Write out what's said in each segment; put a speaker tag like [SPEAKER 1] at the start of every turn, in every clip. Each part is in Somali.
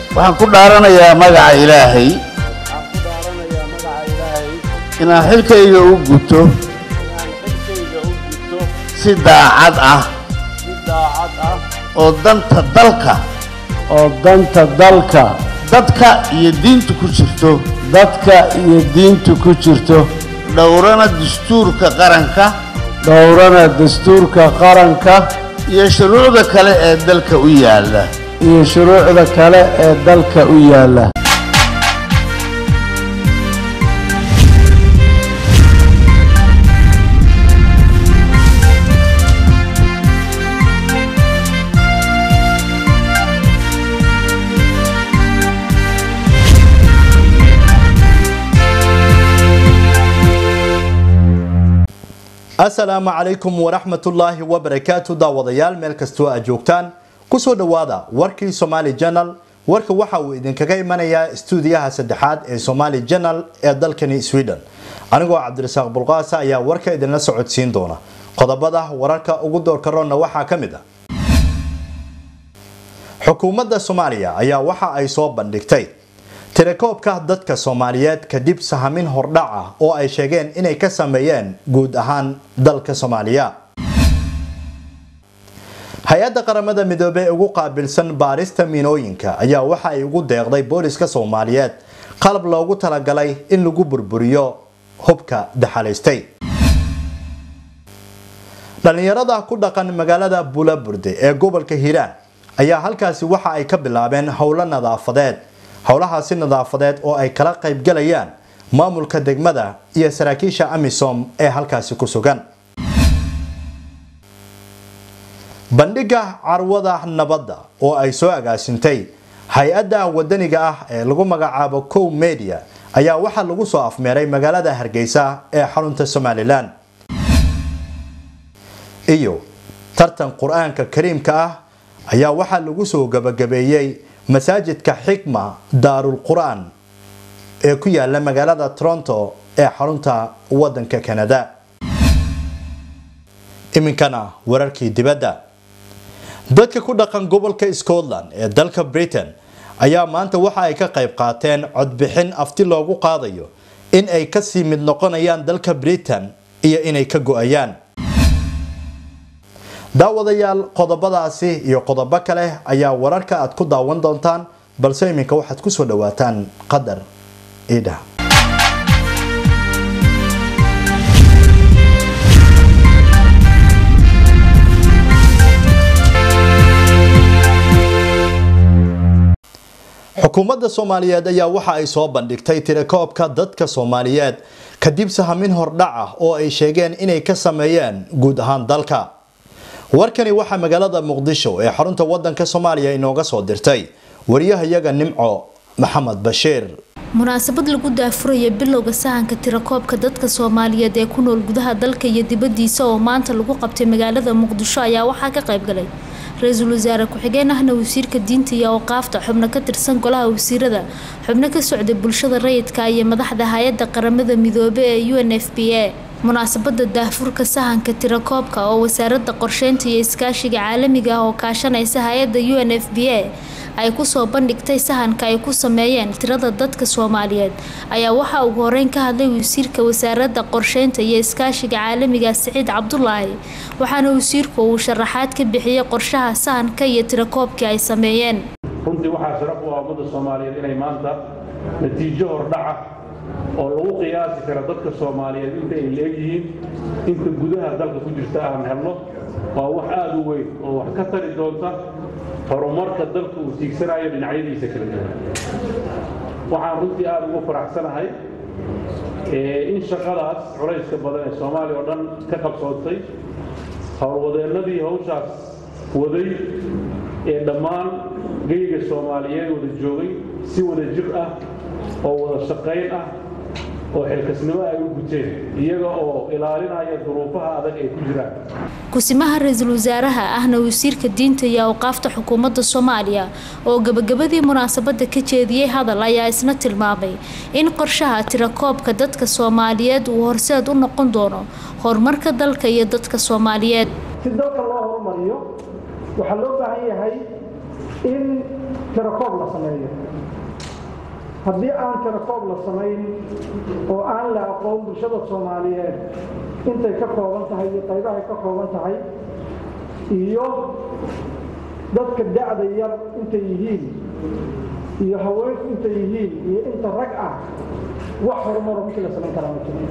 [SPEAKER 1] waxaan ku dhaaranayaa magaca ilaahay
[SPEAKER 2] waxaan ku dhaaranayaa magaca ilaahay
[SPEAKER 1] inaan xilkayga u guto
[SPEAKER 2] inaan xilkayga u gudto
[SPEAKER 1] si daacad ah
[SPEAKER 2] si daacad ah
[SPEAKER 1] oo danta dalka
[SPEAKER 2] oo danta dalka
[SPEAKER 1] dadka iyo diinta ku jirto
[SPEAKER 2] dadka iyo diinta ku jirto
[SPEAKER 1] dhowrana dastuurka qaranka
[SPEAKER 2] dhowrana dastuurka qaranka
[SPEAKER 1] iyo shuruucda kale ee dalka u yaalla
[SPEAKER 2] iyo shuruucda kale ee dalka u yaalla
[SPEAKER 3] asalaamu calaykum waraxmatullaahi wabarakaatu daawadayaal meel kastoo aad joogtaan kusoo dhowaada warkii somaali janal warka waxa uu idinkaga imanayaa stuudiyaha saddexaad ee somaali janal ee dalkani sweden anigoo cabdirasaaq bulqaasa ayaa warka idinla socodsiin doona qodobada wararka ugu doorkaroonna waxaa ka mid ah xukuumadda soomaaliya ayaa waxa ay soo bandhigtay tirakoobka dadka soomaaliyeed kadib sahamin hordhac ah oo ay sheegeen inay ka sameeyeen guud ahaan dalka soomaaliya hay-adda qaramada midoobey ee ugu qaabilsan baarista miinooyinka ayaa waxa ay ugu deeqday booliska soomaaliyeed qalab loogu talagalay in lagu burburiyo hubka daxalaystay dhalinyarada ku dhaqan magaalada bulaburde ee gobolka hiiraan ayaa halkaasi waxa ay ka bilaabeen howlo nadaafadeed howlahaasi nadaafadeed oo ay kala qaybgalayaan maamulka degmada iyo saraakiisha amisom ee halkaasi ku sugan bandhiga carwada nabadda oo ay soo agaasintay hay-adda wadaniga ah ee lagu magacaabo cow media ayaa waxaa lagu soo afmeeray magaalada hargeysa ee xarunta somalilan iyo tartan qur-aanka kariimka ah ayaa waxaa lagu soo gabagabeeyey masaajidka xikma daarul qur-aan ee ku yaala magaalada toronto ee xarunta wadanka canada iminkana wararkii dibadda dadka ku dhaqan gobolka scotland ee dalka britain ayaa maanta waxa ay ka qayb qaateen codbixin afti loogu qaadayo in ay kasii mid noqonayaan dalka britain iyo inay ka go-ayaan daawadayaal qodobadaasi iyo qodobo kale ayaa wararka aad ku daawan doontaan balse iminka waxaad kusoo dhawaataan qadar idha xukuumadda soomaaliyeed ayaa waxa ay soo bandhigtay tirakoobka dadka soomaaliyeed kadib sahamin hordhac ah oo ay sheegeen inay ka sameeyeen guud ahaan dalka warkani waxaa magaalada muqdisho ee xarunta wadanka soomaaliya inooga soo dirtay wariyahayaga nimco maxamed bashiir
[SPEAKER 4] munaasabad lagu daafuraya bilowga sahanka tirakoobka dadka soomaaliyeed ee ku nool gudaha dalka iyo dibadiisa oo maanta lagu qabtay magaalada muqdisho ayaa waxaa ka qayb galay ra-iisul wasaare ku-xigeen ahna wasiirka diinta iyo awqaafta xubno ka tirsan golaha wasiirada xubno ka socday bulshada rayidka iyo madaxda hay-adda qaramada midoobe ee u n f b a munaasabada daafurka sahanka tirakoobka oo wasaaradda qorsheynta iyo iskaashiga caalamiga ah oo kaashanaysa hay-adda u n f b a ay kusoo bandhigtay sahanka ay ku sameeyeen tirada dadka soomaaliyeed ayaa waxaa ugu horeyn ka hadlay wasiirka wasaaradda qorsheynta iyo iskaashiga caalamiga siciid cabdulaahi waxaana wasiirku uu sharaxaad ka bixiyey qorshaha sahanka iyo tirakoobkii ay sameeyeen
[SPEAKER 5] runtii waxaa sharaf u ah ummadda soomaaliyeed inay maanta natiijo hordhaca oo lagu qiyaasi kara dadka soomaaliyeed inta ay leegyihiin inta gudaha dalka ku jirta aan helno waa wax aada u weyn oo wax ka tari doonta horumarka dalka uu tiigsanayo dhinacyadiisa kala duwan waxaan runtii aada ugu faraxsanahay in shaqadaas culayska badan ee soomaaliya oo dhan ka qabsoontay howlwadeennadii hawshaas waday ee dhammaan geyga soomaaliyeed wada joogay si wada jir ah oo wada shaqayn ah oo xilkasnimo ay u guteen iyaga oo ilaalinaya duruufaha adag ay ku jiraan
[SPEAKER 4] kusimaha ra-iisul wasaaraha ahna wasiirka diinta iyo awqaafta xukuumadda soomaaliya oo gabagabadii munaasabada ka jeediyey hadal ayaa isna tilmaamay in qorshaha tirakoobka dadka soomaaliyeed uu horseed u noqon doono horumarka dalka iyo dadka soomaaliyeed
[SPEAKER 6] si dalka loo horumariyo waxaa loo baahan yahay in tirakoob la sameeyo haddii aan tirakoob la samayn oo aan la aqoon bulshada soomaaliyeed intay ka kooban tahay iyo qaybahay ka kooban tahay iyo dadka da'da yar intay yihiin iyo haweenku intay yihiin iyo inta rag ah wax horumaro markii la samayn karaa ma jiro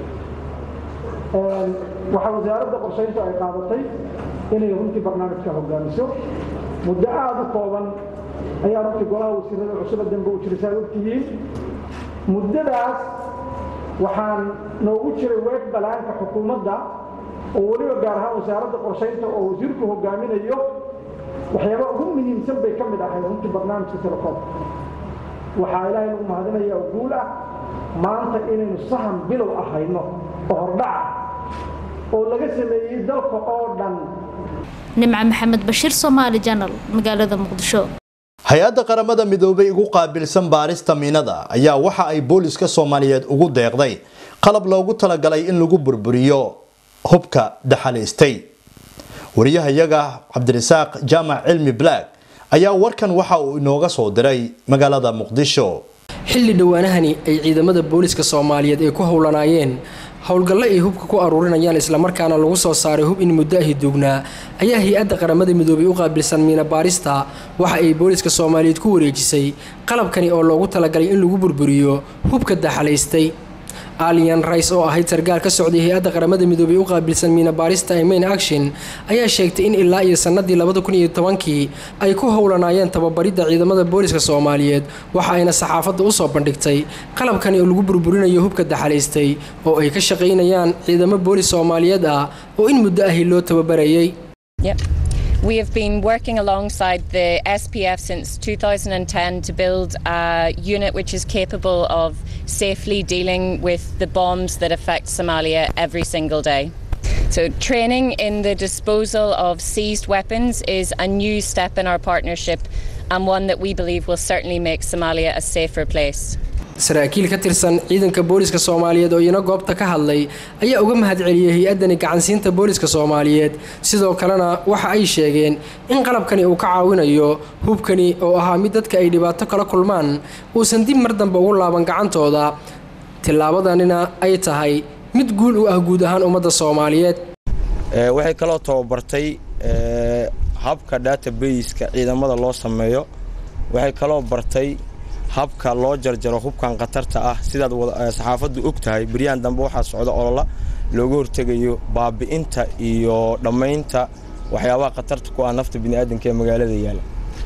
[SPEAKER 6] waxaa wasaaradda qorshayntu ay qaadatay inay runtii barnaamijka hogaamiso muddo aada u kooban ayaa runtii golaha wasiirada cusuba dambe u jiray saa ogtihiin muddadaas waxaan noogu jiray weeg balaanka xukuumadda oo weliba gaar ahaan wasaaradda qorshaynta oo wasiirku hogaaminayo waxyaaba ugu muhiimsan bay ka mid ahayd runtii barnaamijka telekoomka waxaa ilaahay lagu mahadinaya oo guul ah maanta inaynu sahan bilow ahayno oo hordhaca oo laga sameeyey dalka oo dhan
[SPEAKER 4] nimca maxamed bashiir soomaali janal magaalada muqdisho
[SPEAKER 3] hay-adda qaramada midoobay ugu qaabilsan baarista miinada ayaa waxa ay booliska soomaaliyeed ugu deeqday qalab loogu talagalay in lagu burburiyo hubka daxalaystay wariyahayaga cabdirasaaq jaamac cilmi black ayaa warkan waxa uu inooga soo diray magaalada muqdisho
[SPEAKER 7] xilli dhowaanahani ay ciidamada booliska soomaaliyeed ay ku howlanaayeen howlgallo ay hubka ku aruurinayaan islamarkaana lagu soo saaray hub in muddo ahi duugnaa ayaa hay-adda qaramada midoobay u qaabilsan miina baarista waxa ay booliska soomaaliyeed ku wareejisay qalabkani oo loogu talagalay in lagu burburiyo hubka daxalaystay alian rice oo ahayd sargaal ka socday hay-adda qaramada midoobay u qaabilsan miina baarista ee main action ayaa sheegtay in ilaa iyo sannadii labada kun iyo tobankii ay ku howlanaayeen tababaridda ciidamada booliska soomaaliyeed waxa ayna saxaafadda usoo bandhigtay qalabkani oo lagu burburinayo hubka daxalaystay oo ay ka shaqaynayaan ciidamo boolis soomaaliyeed ah oo in muddo ahi loo tababarayay
[SPEAKER 8] We have been working alongside the SPF since 2010 to build a unit which is capable of safely dealing with the bombs that affect Somalia every single day. So, training in the disposal of seized weapons is a new step in our partnership and one that we believe will certainly make Somalia a safer place.
[SPEAKER 7] saraakiil ka tirsan ciidanka booliska soomaaliyeed oo iyana goobta ka hadlay ayaa uga mahadceliyey hay-addani gacansiinta booliska soomaaliyeed sidoo kalena waxa ay sheegeen in qalabkani uu ka caawinayo hubkani oo ahaa mid dadka ay dhibaato kala kulmaan uusan dib mar dambe ugu laaban gacantooda tillaabadanina ay tahay mid guul u ah guud ahaan ummadda soomaaliyeed
[SPEAKER 9] waxay kaloo tababartay habka databaska ciidamada loo sameeyo waxay kaloo bartay habka loo jarjaro hubkan khatarta ah sidaad saxaafaddu og tahay beryahan dambe waxaa socda olola looga hortegayo baabi'inta iyo dhammaynta waxyaabaha khatarta ku ah nafta bini'aadanka ee magaalada yaala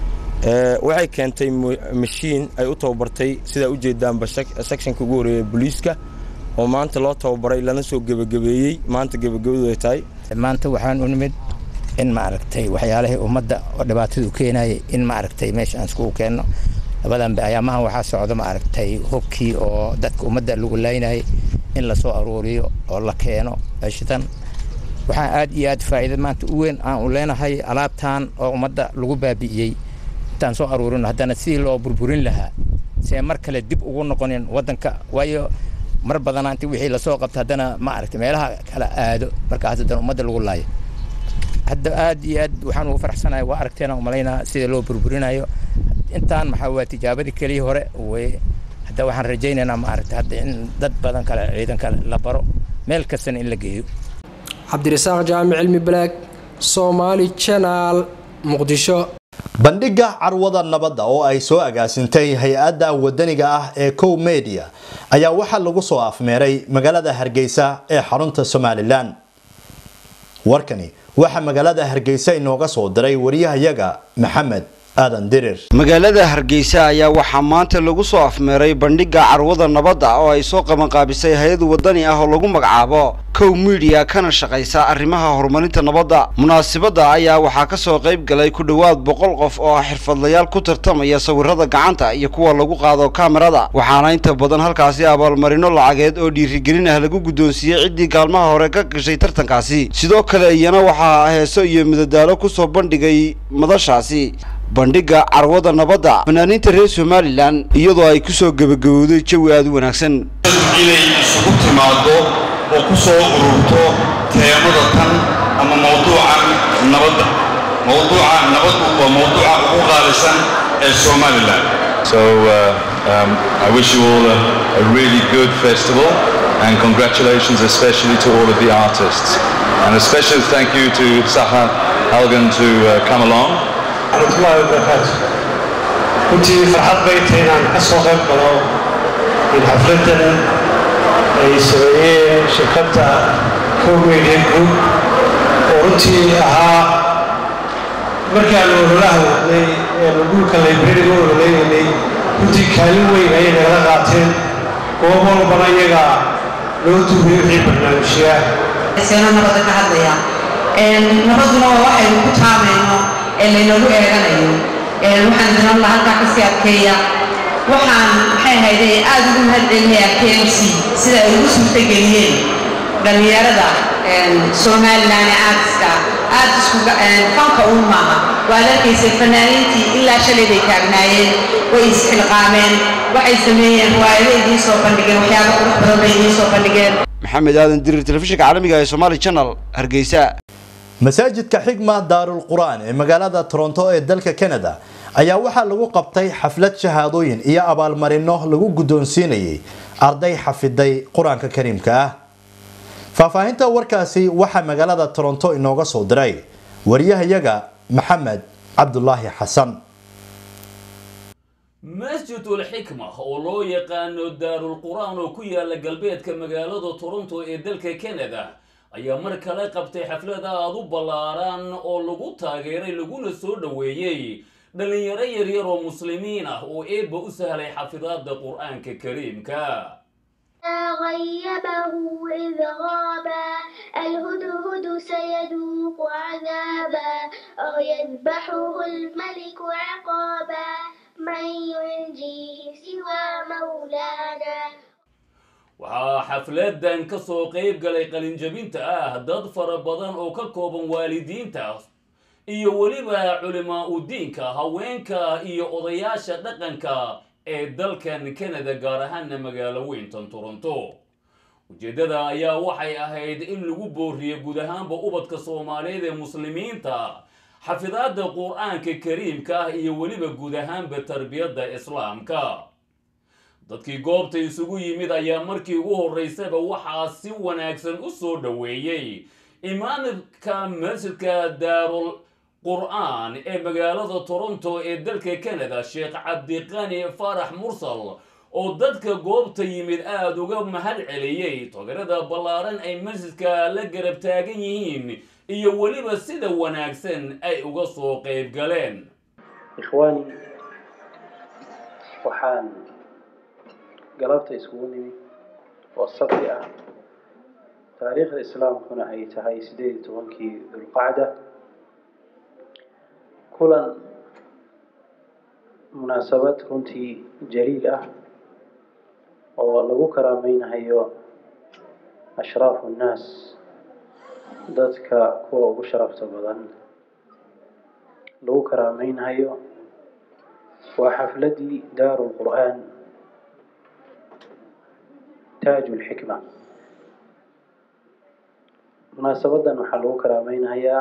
[SPEAKER 9] waxay keentay mashiin ay u tababartay sidaa u jeedaanba sectionka ugu horeeya booliiska oo maanta loo tababaray lana soo gebagabeeyey maanta gebagabadu ay tahay
[SPEAKER 10] maanta waxaan u nimid in maaragtay waxyaalihii ummadda oo dhibaatadu keenayay in maaragtay meesha aan iskugu keenno labadanbe ayaamahan waxaa socda maaragtay hubkii oo dadka ummadda lagu laynayay in lasoo aruuriyo oo la keeno meeshitan waxaan aad iyo aad faa'iida maanta u weyn aan u leenahay alaabtan oo ummadda lagu baabi'iyey intaan soo aruurino haddana sidii loo burburin lahaa see mar kale dib ugu noqonin waddanka waayo mar badana inti wixii lasoo qabta haddana ma aragtay meelaha kala aado markaas haddana ummadda lagu laayo hadda aad iyo aad waxaan ugu faraxsanahay waa aragteena umalaynaa sida loo burburinayo intaan maxaa waa tijaabadii keliya hore way hadda waxaan rajaynaynaa maaragtay hadda in dad badan kale ciidan kale la baro meel kastana in la geeyo
[SPEAKER 7] cabdirasaaq jaamic cilmi balaag soomaali janaal muqdisho
[SPEAKER 3] bandhiga carwada nabadda oo ay soo agaasintay hay-adda wadaniga ah ee cow media ayaa waxaa lagu soo afmeeray magaalada hargeysa ee xarunta somalilan warkani waxaa magaalada hargeysa inooga soo diray wariyahayaga maxamed aadan dirir
[SPEAKER 11] magaalada hargeysa ayaa waxaa maanta lagu soo afmeeray bandhiga carwada nabadda oo ay soo qabanqaabisay hay-ad wadani ah oo lagu magacaabo cow media kana shaqaysa arrimaha horumarinta nabadda munaasabadda ayaa waxaa ka soo qayb galay ku dhowaad boqol qof oo ah xirfadlayaal ku tartamaya sawirada gacanta iyo kuwa lagu qaado kamerada waxaana inta badan halkaasi abaalmarino lacageed oo dhiirigelin ah lagu guddoonsiiyey ciddii kaalmaha hore ka gashay tartankaasi sidoo kale iyana waxaa heeso iyo midadaalo ku soo bandhigay madashaasi bandhiga carwada nabadda fanaaniinta reer somalilan iyadoo ay ku soo gebagabowday jawi aada u wanaagsan
[SPEAKER 12] inay isugu timaaddo oo ku soo ururto teemada tan ama mawduucan nabadda mowduuca nabaddu waa mowduuca ugu qaalisan ee somalilan
[SPEAKER 13] So uh, um, I wish you all a, a really good festival and congratulations especially to all of the artists. And a special thank you to Saha Halgan to uh, come along.
[SPEAKER 14] warahmatullahi wabarakaatu runtii farxad bay tahay inaan ka soo qayb galo in xafladan ay sameeyeen shirkadda comedia group oo runtii ahaa markaan ololaha wadnay ee dhulka librariga ololeynay runtii kaalin weyn ayay nagala qaateen goob walbana iyaga loo duubay wixii barnaamijyaa
[SPEAKER 15] seeno nabadda ka hadlaya nabaduna waa waxaynu ku taamayno ee laynagu eeganayo waxaan dinan lahaa halkaa kasii adkeeya waxaan maxay ahayde aad ugu mahadcelinayaa kmc sida ay ugu suurtageliyeen dhallinyarada somalilan ee aadiska aad isku fanka uun maaha waad arkaysay fanaaniintii ilaa shalay bay taagnaayeen way isxilqaameen waxay sameeyeen riwaayado idiin soo bandhigeen waxyaabo qurux badan bay idiin soo bandhigeen
[SPEAKER 11] maxamed aadan dirir telefishinka caalamiga ee somali channel hargeysa
[SPEAKER 3] masaajidka xigma daarul qur'aan ee magaalada toronto ee dalka canada ayaa waxaa lagu qabtay xaflad shahaadooyin iyo abaalmarino lagu guddoonsiinayay arday xafiday qur-aanka kariimka ah faahfaahinta warkaasi waxaa magaalada toronto inooga soo diray wariyahayaga maxamed cabdulaahi xasan
[SPEAKER 16] masjidul xikma oo loo yaqaano daarul qur-aan oo ku yaala galbeedka magaalada toronto ee dalka canada ayaa mar kale qabtay xaflad aad u ballaaran oo lagu taageeray laguna soo dhoweeyey dhallinyaro yaryar oo muslimiin ah oo eebba u sahlay xafidaadda qur-aanka kariimka
[SPEAKER 17] غيبه إذ غابا الهدهد سيذوق عذابا أو يذبحه الملك عقابا من ينجيه سوى مولانا
[SPEAKER 16] waxaa xafladan ka soo qayb galay qalinjabinta ah dad fara badan oo ka kooban waalidiinta iyo weliba culimaa u diinka haweenka iyo odayaasha dhaqanka ee dalkan canada gaar ahaana magaalo weyntan toronto ujeeddada ayaa waxay ahayd in lagu booriyo guud ahaanba ubadka soomaaliyeed ee muslimiinta xafidaadda qur-aanka kariimka ah iyo weliba guud ahaanba tarbiyadda islaamka dadkii goobta isugu yimid ayaa markii ugu horreysaba waxaa si wanaagsan u soo dhoweeyey imaamka masjidka daarul qur-aan ee magaalada toronto ee dalka canada sheekh cabdiqani farax mursal oo dadka goobta yimid aada uga mahad celiyey togarada ballaaran ay masjidka la garab taagan yihiin iyo weliba sida wanaagsan ay uga soo qayb galeen
[SPEAKER 18] ikhwaani waxaan galabta iskugu nimid oo sabti ah taariikhda islaamkuna ay tahay sideed iyo tobankii dulqacda kulan munaasabad runtii jaliil ah oo lagu karaameynahayo ashraafu nnaas dadka kuwa ugu sharafta badan lagu karaameynahayo waa xafladii daaru lqur'aan taaju lxikma munaasabadan waxaa lagu karaameynahayaa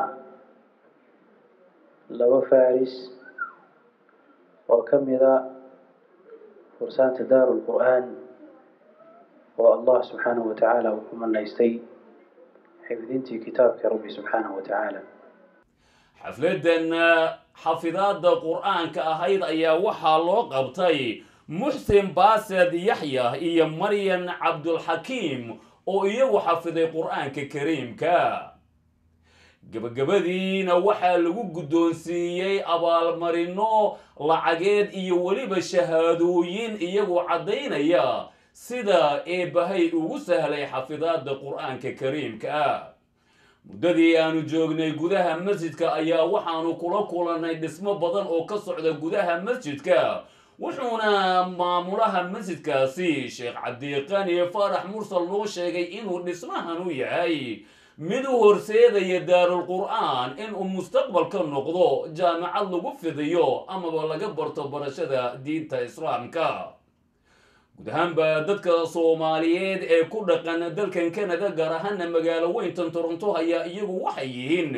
[SPEAKER 18] laba faris oo ka mida fursaanta daaru lqur'aan oo allah subxaanahu wa tacaala uu ku manaystay xifdintii kitaabka rabbi subxaanahu wa tacaala
[SPEAKER 16] xafladan xafidaadda qur-aanka ahayd ayaa waxaa loo qabtay muxsin baased yaxya iyo maryan cabdulxakiim oo iyagu xafiday qur-aanka kariimka gabagabadiina waxaa lagu guddoonsiiyey abaalmarino lacageed iyo weliba shahaadooyin iyagoo caddaynaya sida eebbahay ugu sahlay xafidaadda qur-aanka kariimka ah muddadii aanu joognay gudaha masjidka ayaa waxaanu kula kulannay dhismo badan oo ka socda gudaha masjidka wuxuuna maamulaha masjidkaasi sheekh cabdiqani farax mursal noo sheegay inuu dhismahan u yahay mid u horseedaya daarul qur'aan inuu mustaqbalka noqdo jaamacad lagu fidiyo amaba laga barto barashada diinta islaamka guud ahaanba dadka soomaaliyeed ee ku dhaqan dalkan canada gaar ahaana magaalo weyntan toronto ayaa iyagu waxay yihiin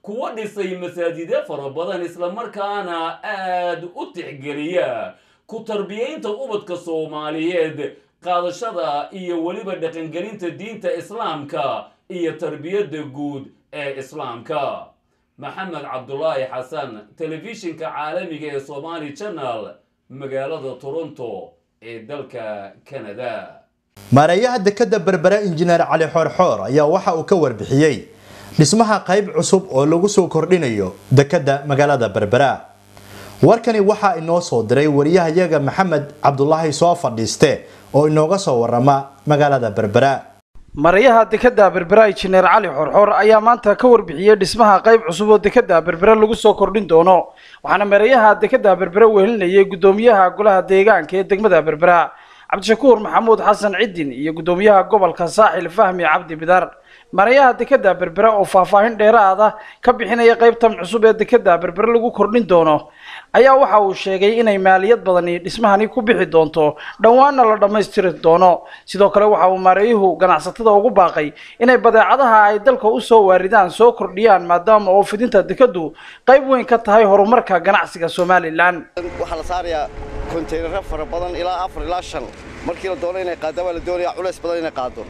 [SPEAKER 16] kuwa dhisay masaajidyo fara badan islamarkaana aad u tixgeliya ku tarbiyaynta ubadka soomaaliyeed qaadashada iyo weliba dhaqangelinta diinta islaamka iyo tarbiyadda guud ee islaamka maxamed cabdulaahi xasan telefishinka caalamiga ee somaali channel magaalada toronto ee dalka canada
[SPEAKER 3] maareeyaha dekada berbera injineer cali xoorxoor ayaa waxa uu ka warbixiyey dhismaha qayb cusub oo lagu soo kordhinayo dekada magaalada berbera warkani waxaa inoo soo diray wariyahayaga maxamed cabdulaahi soo fadhiiste oo inooga soo warama magaalada berbera
[SPEAKER 19] marayaha dekada berbera injineer cali xorxor ayaa maanta ka warbixiyey dhismaha qayb cusub oo dekada berbera lagu soo kordhin doono waxaana marayaha dekada berbera wehelinayay gudoomiyaha golaha deegaanka ee degmada berbera cabdishakuur maxamuud xasan cidin iyo gudoomiyaha gobolka saaxil fahmi cabdi bidar marayaha dekada berbera oo faahfaahin dheeraada ka bixinaya qaybtan cusub ee dekada berbera lagu kordhin doono ayaa waxa uu sheegay inay maaliyad badani dhismahani ku bixi doonto dhowaanna la dhammaystiri doono sidoo kale waxa uu maareeyuhu ganacsatada ugu baaqay inay badeecadaha ay dalka usoo waaridaan soo kordhiyaan maadaama oo fidinta dekadu qayb weyn ka tahay horumarka ganacsiga somalilan
[SPEAKER 20] waxaa la saarayaa kontaynaro fara badan ilaa afar ilaa shan markii la doono inay qaadda waa la doonayaa culays badan inay qaado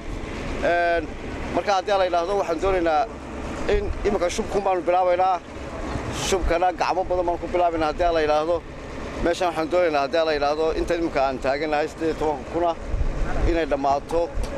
[SPEAKER 20] marka haddii la yidhaahdo waxaan doonaynaa in iminka shubkun baanu bilaabaynaa shubkana gacmo badan baan ku bilaabaynaa haddii la yidhaahdo meeshan waxaan doonaynaa haddii la yidhaahdo inta iminka aan taaganahay siddeed iyo tobanka kuna inay dhammaato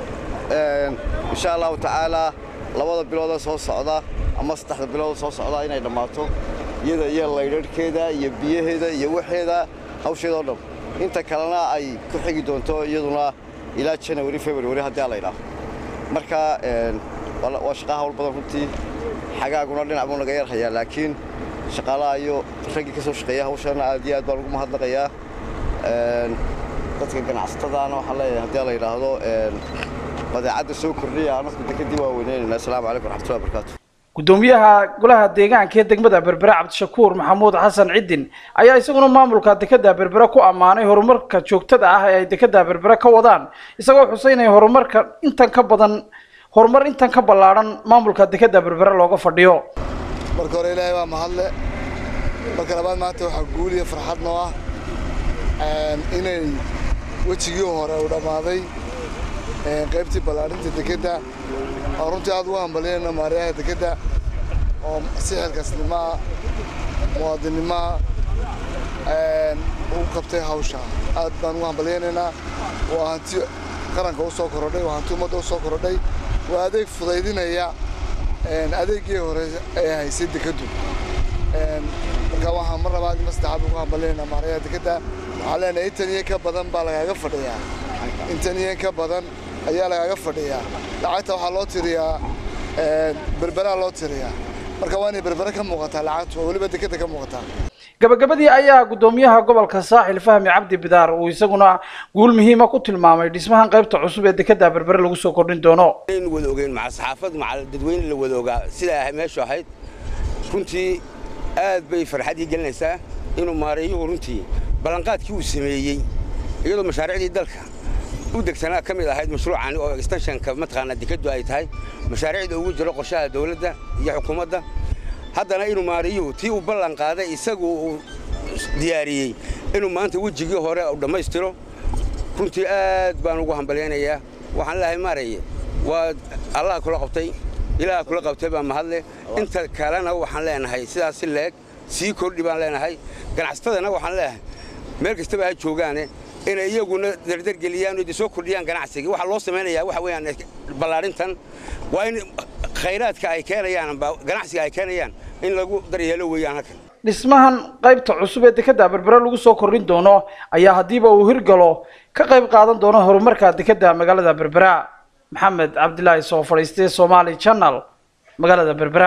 [SPEAKER 20] insha allahu tacaalaa labada bilooda soo socda ama saddexda bilooda soo socda inay dhammaato iyada iyo laydharhkeeda iyo biyaheeda iyo waxeeda hawsheeda oo dhan inta kalena ay ku xigi doonto iyaduna ilaa janawari february haddii la yidhaahdo marka waa shaqaa hawl badan runtii xagaaguna dhinac buu naga yarhayaa laakiin shaqaalaha iyo raggii ka soo shaqeeya hawshana aad iyo aad baan ugu mahadnaqayaa dadka ganacsatadaana waxaan leeyahay haddii la yidhaahdo badeecadda soo kordhiya anasku dekadii waa weyneynayna asalaamu calaykum raxmatullahi barakaatu
[SPEAKER 19] gudoomiyaha golaha deegaanka ee degmada berbera cabdishakuur maxamuud xasan cidin ayaa isaguna maamulka dekada berbera ku ammaanay horumarka joogtada ah ee ay dekada berbera ka wadaan isagoo xuseynaya horumarka intan ka badan horumar intan ka ballaadhan maamulka dekada berbera looga fadhiyo
[SPEAKER 21] marka hore ilaahay waa mahadle marka labaad maanta waxaa guul iyo farxad noo ah inay wejigii hore uu dhammaaday qaybtii ballaadhinta dekadda oo runtii aad ugu hambalyanayno maaryaha dekadda oo sixirkasnimaa muwaadinimaa u qabtay hawsha aad baan ugu hambalyaynaynaa waa hanti qaranka u soo korodhay waa hanti ummadda u soo korodhay waa adeeg fudaydinaya adeeggii hore ee haysay dekaddu marka waxaan mar labaad ima saddexaad ugu hambalyaynaa maaryaha dekadda waxaan leenahay intan iyo ka badan baa lagaaga fadhiyaa intan iyo ka badan ayaa lagaaga fadhiyaa lacagta waxaa loo tiriyaa berberaa loo tiriyaa marka waa inay berbere ka muuqataa lacagtu oo weliba dekada ka muuqataa
[SPEAKER 19] gabagabadii ayaa gudoomiyaha gobolka saaxil fahmi cabdi bidaar uu isaguna guul muhiima ku tilmaamay dhismahan qaybta cusub ee dekada berbere lagu soo kordhin doono
[SPEAKER 22] in wada ogeyn maca saxaafad maca dadweyne la wada ogaa sidaa meeshu ahayd runtii aad bay farxadii gelinaysaa inuu maareeyuhu runtii ballanqaadkii uu sameeyey iyadoo mashaariicdii dalka u degsanaa ka mid ahayd mashruucan oo extensionka mataqaanaa dekadu ay tahay mashaariicda ugu jiro qorshaha dawladda iyo xukuumadda haddana inuu maariyuhu tii uu ballan qaaday isagu uu diyaariyey inuu maanta wejigii hore uu dhammaystiro runtii aad baan ugu hambalyaynayaa waxaan leeyahay maaraye waa allah kula qabtay ilaah kula qabtay baa mahadle inta kalena waxaan leenahay sidaas si leeg sii kordhi baan leenahay ganacsatadana waxaan leeyahay meel kastaba ha joogaane inay iyaguna dardargeliyaan oo soo kordhiyaan ganacsiga waxa loo samaynayaa waxa weeyaan ballaarintan waa in khayraadka ay keenayaan ganacsiga ay keenayaan in lagu daryeelo weeyaan halkan
[SPEAKER 19] dhismahan qaybta cusub ee dekada berbere lagu soo kordhin doono ayaa haddiiba uu hirgalo ka qayb qaadan doono horumarka dekada magaalada berbera maxamed cabdilaahi soo fadhiistay somaali channel magaalada berbera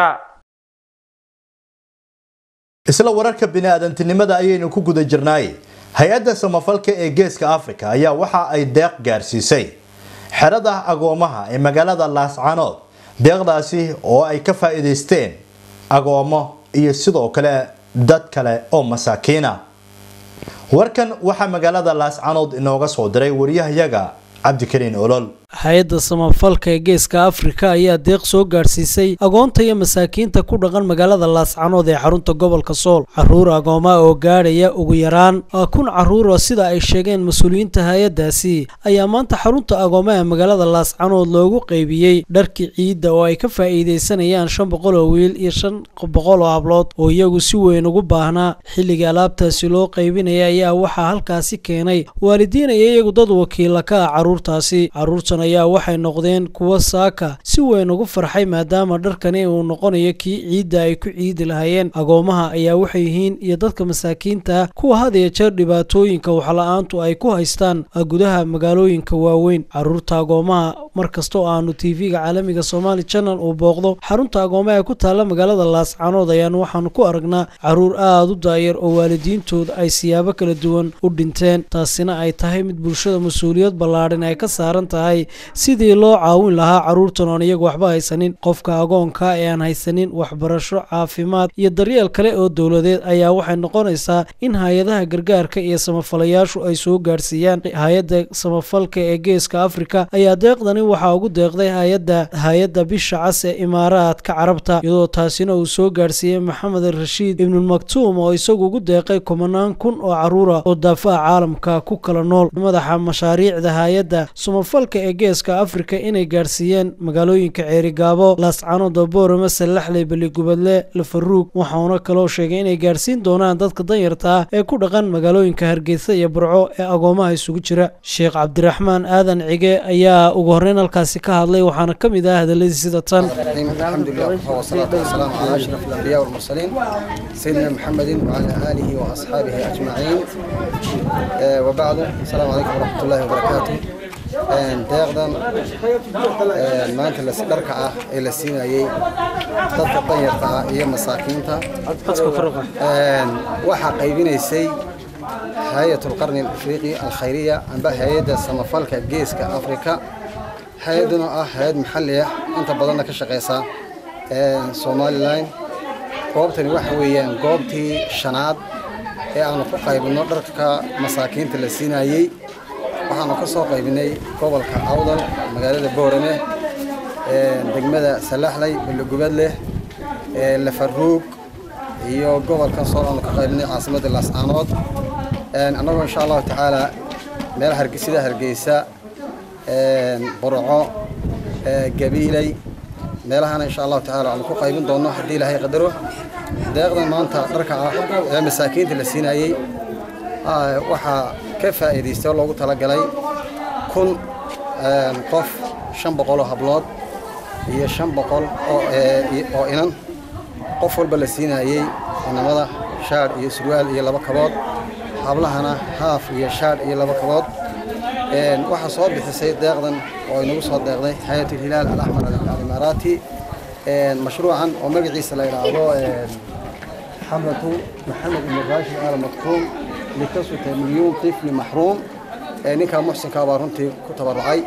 [SPEAKER 3] isla wararka bini'aadantinimada ayaynu ku guda jirnaay hay-adda samafalka ee geeska afrika ayaa waxa ay deeq gaarsiisay xerada agoomaha ee magaalada laascanood deeqdaasi oo ay ka faa'iidaysteen agoomo iyo sidoo kale dad kale oo masaakiina warkan waxaa magaalada laascanood inooga soo diray wariyahayaga cabdikariin olol
[SPEAKER 1] hay-adda samafalka ee geeska afrika ayaa deeq soo gaadhsiisay agoonta iyo masaakiinta ku dhaqan magaalada laascanood ee xarunta gobolka sool caruur agooma oo gaadhaya ugu yaraan kun caruura sida ay sheegeen mas-uuliyiinta hay-addaasi ayaa maanta xarunta agoomaha magaalada laascanood loogu qeybiyey dharkii ciidda oo ay ka faa'iidaysanayaan shan boqol oo wiil iyo shan boqol oo hablood oo iyagu si weyn ugu baahnaa xilligii alaabtaasi loo qaybinaya ayaa waxaa halkaasi keenay waalidiin iyo iyagu dad wakiila ka ah caruurtaasi caruurtan ayaa waxay noqdeen kuwa saaka si weyn ugu farxay maadaama dharkani uu noqonayo kii ciidda ay ku ciidi lahaayeen agoomaha ayaa waxay yihiin iyo dadka masaakiinta kuwa had iyo jeer dhibaatooyinka waxla-aantu ay ku haystaan gudaha magaalooyinka waaweyn caruurta agoomaha mar kasta oo aanu tv-ga caalamiga somaali channel uu booqdo xarunta agoomaha ee ku taalla magaalada laascanood ayaan waxaanu ku aragnaa caruur aada u daayar oo waalidiintooda ay siyaabo kala duwan u dhinteen taasina ay tahay mid bulshada mas-uuliyad ballaadhan ay ka saaran tahay sidii loo caawin lahaa caruurtan oon iyagu waxba haysanin qofka agoonka ee aan haysanin waxbarasho caafimaad iyo daryeel kale oo dowladeed ayaa waxay noqonaysaa in hay-adaha gargaarka iyo samafalayaashu ay soo gaadhsiiyaan hay-adda samafalka ee geeska afrika ayaa deeqdani waxaa ugu deeqday hay-adda hay-adda bisha cas ee imaaraadka carabta iyadoo taasina uu soo gaadhsiiyey maxamed rashiid ibnulmaktuum oo isagu ugu deeqay kumanaan kun oo caruura oo daafaha caalamka ku kala nool madaxa mashaariicda hay-adda samafalka ee geeska afrika inay gaadhsiiyeen magaalooyinka ceerigaabo laascanood boorama sallaxley beligubadle lafaruug waxauna kaloo sheegay inay gaadhsiin doonaan dadka danyarta ah ee ku dhaqan magaalooyinka hargeysa iyo burco ee agoomaha isugu jira sheekh cabdiraxmaan aadan cige ayaa ugu horreyn halkaasi ka hadlay waxaana ka mid ah hadalladii sida tan
[SPEAKER 2] الحمد لله والصلاة والسلام على أشرف الأنبياء والمرسلين سيدنا محمد وعلى آله وأصحابه أجمعين آه وبعد السلام عليكم ورحمة الله وبركاته deeqdan maanta lasdharka ah ee la siinayey dadka danyarta ah iyo masaakiinta waxaa qaybinaysay hay-at lqarni alafriiqi alkhayriya amba hay-adda samafalka geeska afrika hay-adduna ah hay-ad maxalli ah inta badanna ka shaqeysa somalilan goobtani waxa weeyaan goobtii shanaad ee aanu ku qaybino dharka masaakiinta la siinayey waxaanu ka soo qaybinay gobolka awdal magaalada boorame degmada salaxley balogubadleh lafaruug iyo gobolkan sool aanu ka qaybinay caasimadda laascaanood annagoo insha allahu tacaala meel sida hargeysa burco gabiiley meelahana insha allahu tacaala aanu ku qaybin doonno haddii ilaahay qadaro deeqdan maanta dharka ah ee masaakiinta la siinayey waxaa ka faa'iidaystay oo loogu talagalay kun qof shan boqol oo hablood iyo shan boqol oo inan qof walba la siinayey inamada shaadh iyo surwaal iyo laba kabood hablahana haaf iyo shaadh iyo laba kabood waxaa soo bixisay deeqdan oo inagu soo deeqday hay-at alhilaal alaxmar alimaaraati mashruucan oo magaciisa la yidhaahdo xamratu maxamed ibn raashid al maktuum likasuta milyuun tifli maxruum ninkaa muxsinkaa baa runtii ku tabarucay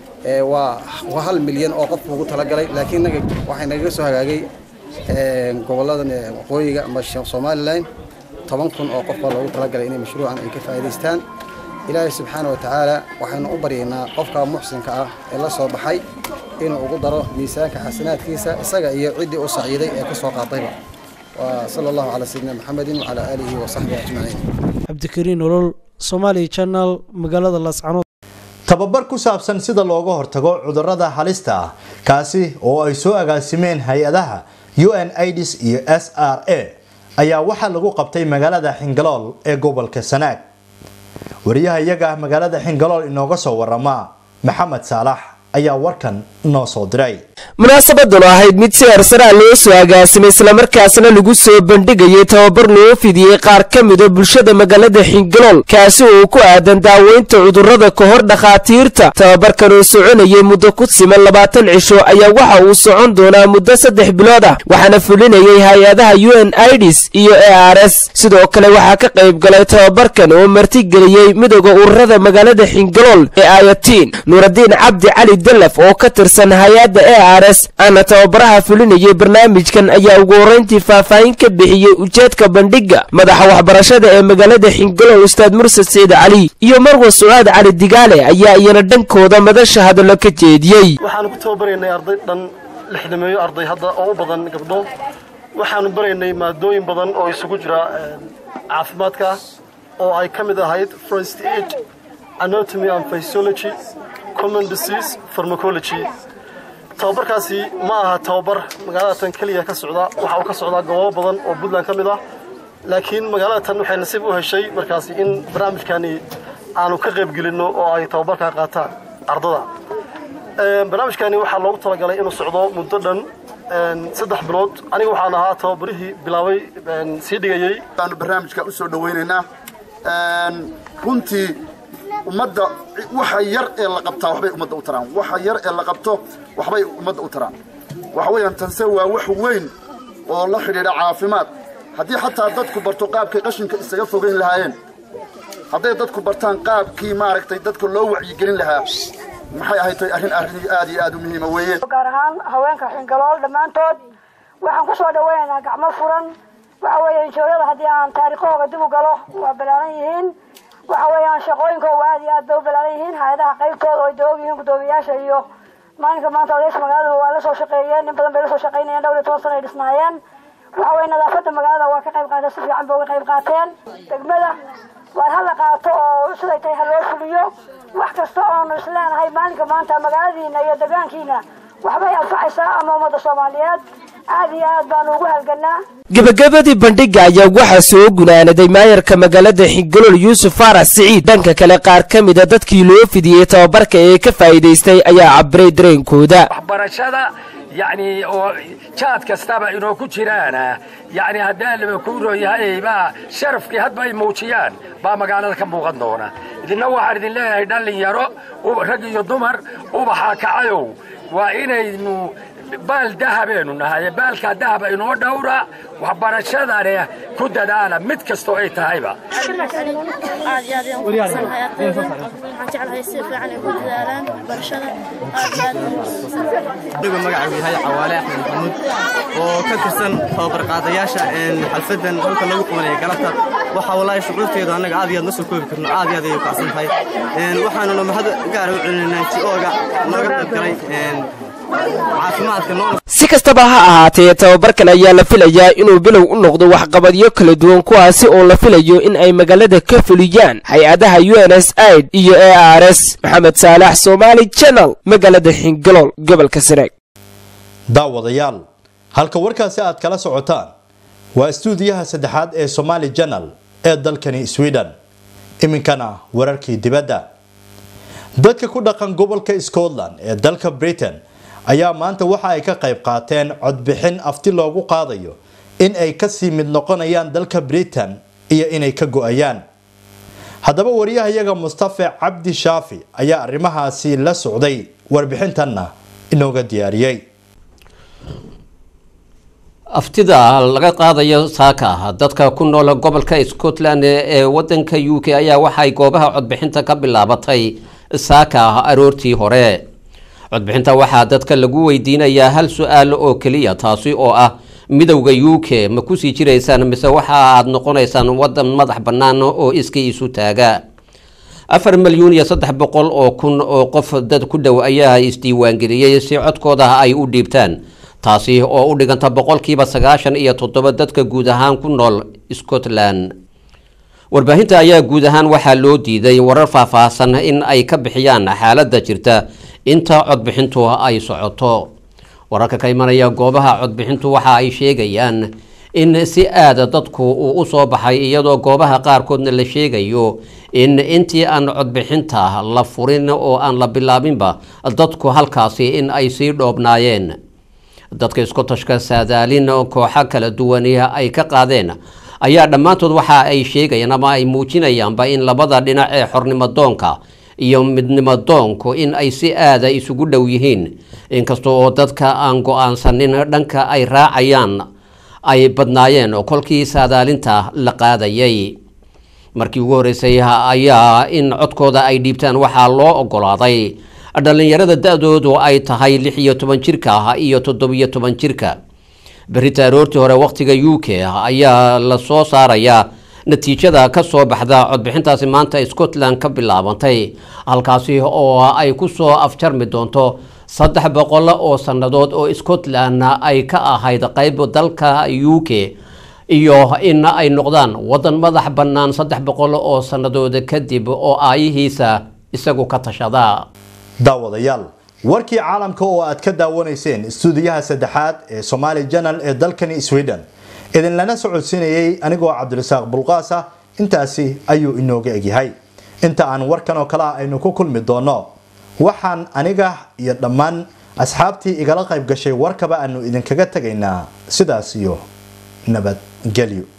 [SPEAKER 2] waa hal milyan oo qofku ugu talagalay laakiin naga waxay nagaga soo hagaagay goboladan waqooyiga ama somalilan toban kun oo qof baa loogu talagalay inay mashruucan ay ka faa'iidaystaan ilaahay subxaana wa tacaala waxaynu u baryaynaa qofka muxsinka ah ee la soo baxay inuu ugu daro miisaanka xasanaadkiisa isaga iyo ciddii u saciiday ee ka soo qaatayba وصلى الله على سيدنا محمد وعلى آله وصحبه أجمعين
[SPEAKER 1] cabdikariin olol somali channel magaalada laascanood
[SPEAKER 3] tababar ku saabsan sida looga hortago cudurrada halista ah kaasi oo ay soo agaasimeen hay-adaha un ids iyo s r a ayaa waxaa lagu qabtay magaalada xingalool ee gobolka sanaag wariyaha iyaga magaalada xingalool inooga soo warama maxamed saalax ayaa warkan noo soo diray
[SPEAKER 23] munaasabadanu ahayd mid si hersara loo soo agaasimay islamarkaasna lagu soo bandhigayay tababar loo fidiyey qaar ka mida bulshada magaalada xingalool kaasi oo ku aadan daaweynta cudurrada ka hor dhakhaatiirta tababarkan oo soconayay muddo ku siman labaatan cisho ayaa waxa uu socon doonaa muddo saddex bilood ah waxaana fulinayay hay-adaha u n ids iyo a r s sidoo kale waxaa ka qayb galay tababarkan oo martigeliyey midooda ururada magaalada xingalool ee ayatiin nuuradiin cabdi cali delef oo ka tirsan hay-adda a r s aana tababaraha fulinayay barnaamijkan ayaa ugu horreyntii faahfaahin ka bixiyey ujeedka bandhigga madaxa waxbarashada ee magaalada xingalow ustaad mursad siciid cali iyo marwa sucaad cali digaale ayaa iyana dhankooda madasha hadallo ka jeediyey
[SPEAKER 4] waxaanu ku tababaraynay arday dhan lixdameeyo arday hadda oo u badan gabdho waxaanu baraynay maadooyin badan oo isugu jira caafimaadka oo ay ka mid ahayd first aid anatomy and physiology common disease pharmacology tababarkaasi ma aha tababar magaalada tan keliya ka socda waxa uu ka socdaa goobo badan oo puntland ka mid ah laakiin magaalada tan waxay nasiib u heshay markaasi in barnaamijkani aanu ka qaybgelinno oo ay tababarkaa qaataan ardada barnaamijkani waxaa loogu talagalay inuu socdo muddo dhan saddex bilood aniga waxaan ahaa tababarihii bilaabay sii dhigayey
[SPEAKER 5] baanu barnaamijka u soo dhawaynaynaa runtii ummadda waxa yar ee la qabtaa waxbay ummadda u taraan waxa yar ee la qabto waxbay ummadda u taraan waxa weeyaan tanse waa wax weyn oo la xidhiidha caafimaad haddii xataa dadku barto qaabkay qashinka isaga fogeyn lahaayeen hadday dadku bartaan qaabkii maaragtay dadka loo wacyigelin lahaa maxay ahayd tay arrin arrin aad iyo aad u muhiima weeye
[SPEAKER 6] gaar ahaan haweenka xingalool dhammaantood waxaan ku soo dhawaynaynaa gacmo furan waxa weeye inshooryada haddii aan taariikhooga dib u galo waa balaaran yihiin waxa weeyaan shaqooyinkooga aad iyo aad bay u balaaran yihiin hay-adaha qaybtooda oo ay doog yihiin guddoomiyaasha iyo maalinka maanta odayaasha magaalada waa la soo shaqeeyeen in badan bay la soo shaqeynayeen dhowr iyo toban sana ay dhisnaayeen waxa weeye nadaafadda magaalada waa ka qayb qaateen si fiican bay uga qayb qaateen degmada waar ha la qaato oo siday tahay ha loo fuliyo wax kasta oonu isleenahay maalinka maanta magaaladiina iyo degaankiina waxbay anfacaysaa ama ummadda soomaaliyeed aad iyo aad baanu ugu halganaa
[SPEAKER 23] gebagabadii bandhigga ayaa waxaa soo gunaanaday maayarka magaalada xigalool yuusuf faarax siciid dhanka kale qaar ka mida dadkii loo fidiyey tababarka ee ka faa'iidaystay ayaa cabiray dareenkooda
[SPEAKER 24] waxbarashada yacni oo jaad kastaba inoo ku jiraan yacni haddii laba kuuroo yahay baa sharafkii hadba ay muujiyaan baa magaalada ka muuqan doona idinna waxaan idin leeyahay dhallinyaro rag iyo dumar ubaxa kacayow waa inaynu baal dahabeenu nahay baalkaa dahaba inoo dhowra waxbarashadane ku dadaala mid kastoo ay tahayba
[SPEAKER 25] aad iyo aad ayaan ku faraxsanahay ardayda waxaan jeclahay si fiican ay ku dadaalaan waxbarashada aad iyo aad
[SPEAKER 26] anigu magacaygu yahay cawaale axmed maxamuud oo ka tirsan tababar qaadayaasha xalfadan halka lagu qabanaya galabta waxaa walaahi shucuurteedu annaga aad iyo aad ma soo koobi karno aad iyo aad ayay u kacsan tahay waxaanuna mahad gaara u celinaynaa ji-ooga nooga qayb galay
[SPEAKER 23] si kastaba ha ahaatee tababarkan ayaa la filayaa inuu bilow u noqdo waxqabadyo kala duwan kuwaasi oo la filayo in ay magaalada ka fuliyaan hay-adaha u n s aid iyo a r s maxamed saalax somaali janal magaalada xingalool gobolka sanaag
[SPEAKER 3] daawadayaal halka warkaasi aad kala socotaan waa istuudiyaha saddexaad ee somaali janal ee dalkani sweden iminkana wararkii dibadda dadka ku dhaqan gobolka scotland ee dalka britain ayaa maanta waxa ay ka qayb qaateen codbixin afti loogu qaadayo in ay kasii mid noqonayaan dalka britain iyo inay ka go-ayaan haddaba wariyahayaga mustafe cabdi shaafi ayaa arrimahaasi la socday warbixintanna inooga diyaariyey
[SPEAKER 27] aftida laga qaadayo saaka dadka ku nool gobolka scotland ee wadanka u k ayaa waxay goobaha codbixinta ka bilaabatay saaka aroortii hore codbixinta waxaa dadka lagu weydiinayaa hal su-aal oo keliya taasi oo ah midowda u k ma kusii jiraysaan mise waxa aad noqonaysaan wadan madax bannaan oo iskii isu taaga afar milyuun iyo saddex boqol oo kun oo qof dad ku dhow ayaa isdiiwaangeliyey si codkooda ay u dhiibtaan taasi oo u dhiganta boqolkiiba sagaashan iyo toddoba dadka guud ahaan ku nool scotland warbaahinta ayaa guud ahaan waxaa loo diiday warar faahfaahsan in ay ka bixiyaan xaaladda jirta inta codbixintu ay socoto wararka ka imanaya goobaha codbixintu waxa ay sheegayaan in si aada dadku uu u soo baxay iyadoo goobaha qaarkoodna la sheegayo in intii aan codbixinta la furin oo aan la bilaabinba dadku halkaasi in ay sii dhoobnaayeen dadka iskotashka saadaalin kooxo kala duwani ay ka qaadeen ayaa dhammaantood waxa ay sheegayaan ama ay muujinayaanba in labada dhinac ee xornimodoonka iyo midnimodoonku in ay si aada isugu dhow yihiin inkasta oo dadka aan go-aansanin dhanka ay raacayaan ay badnaayeen kolkii saadaalinta la qaadayay markii ugu horreysay ayaa in codkooda ay dhiibtaan waxaa loo ogolaaday dhallinyarada da-doodu ay tahay lix iyo toban jirka ah iyo toddobiyo toban jirka berita aroortii hore wakhtiga u k ayaa la soo saarayaa natiijada ka soo baxda codbixintaasi maanta scotland ka bilaabantay halkaasi oo ay ku soo afjarmi doonto saddex boqol oo sannadood oo scotland ay ka ahayd qayb dalka u k iyo in ay noqdaan waddan madax bannaan saddex boqol oo sannadood kadib oo aayihiisa isagu ka tashada
[SPEAKER 3] daawadayaal warkii caalamka oo aad ka daawanayseen istuudiyaha saddexaad ee somaali janal ee dalkani sweden idinlana socodsiinayay anigoo cabdirasaaq bulqaasa intaasi ayuu inooga egyahay inta aan warkan oo kale ah aynu ku kulmi doono waxaan aniga iyo dhammaan asxaabtii igala qayb gashay warkaba aanu idinkaga tegaynaa sidaas iyo nabadgelyo